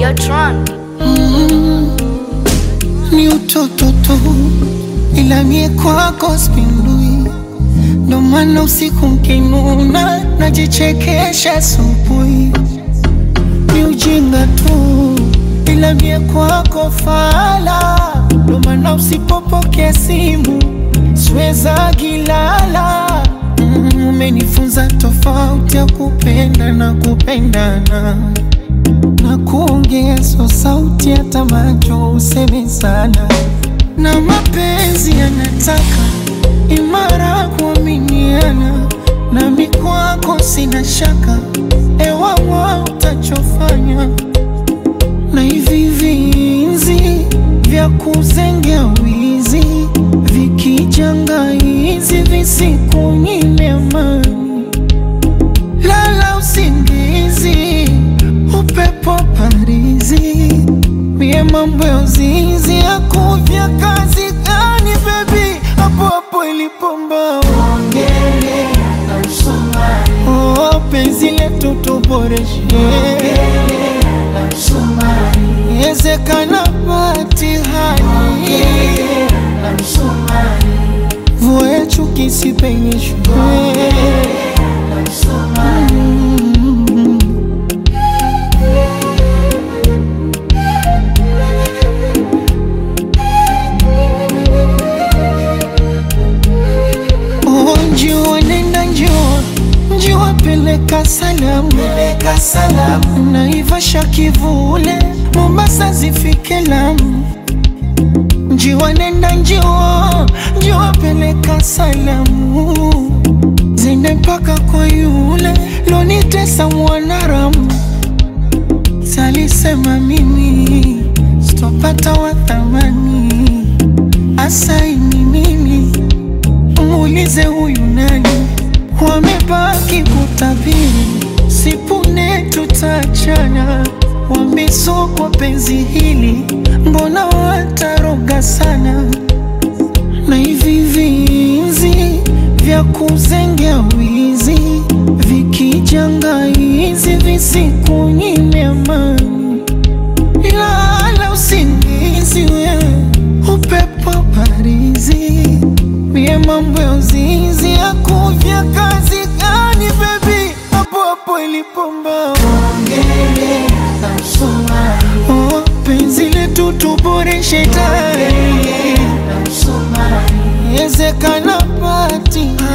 Bertrand. ni utoto tu, ila mie kwako spindui, ndo maana usiku mkinuna najichekesha asubuhi. Ni ujinga tu, ila mie kwako fala, ndo maana usipopokea simu siweza gilala. Mm, Umenifunza tofauti ya kupenda na kupendana na kuongea so sauti hata macho useme sana, na mapenzi yanataka imara kuaminiana, nami kwako sina shaka, ewawa utachofanya na hivi vinzi vya kuzengea wizi vikijanga hizi visikunyime amani lala usingizi, upepo parizi, mie mambo ya uzinzi yakuvya kazi gani bebi, hapo hapo ilipomba oh, penzi letu tuboreshe yezekana patihani vua ya chuki sipenyeshwe Oh, njua nenda njua njua peleka salamu peleka salamu naivasha kivule Mombasa zifike Lamu njiwa nenda njiwa njiwa peleka salamu zende mpaka kwa yule lonitesa mwanaramu salisema mimi sitopata wa thamani asaini mimi muulize huyu nani wamebaki kutabiri sipune tutachana wamesokwa penzi hili mbona wataroga sana na hivi vinzi vya kuzengea wizi vikijanga hizi visikunyime amani lala usingizi wewe upepo parizi mie mambo ya uzinzi ya kuvya kazi gani bebi hapo hapo ilipomba oh, penzi letu tuboreshe tayari yezekana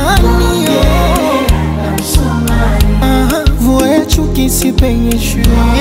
patihani Aha, vua ya chuki sipenyeshwe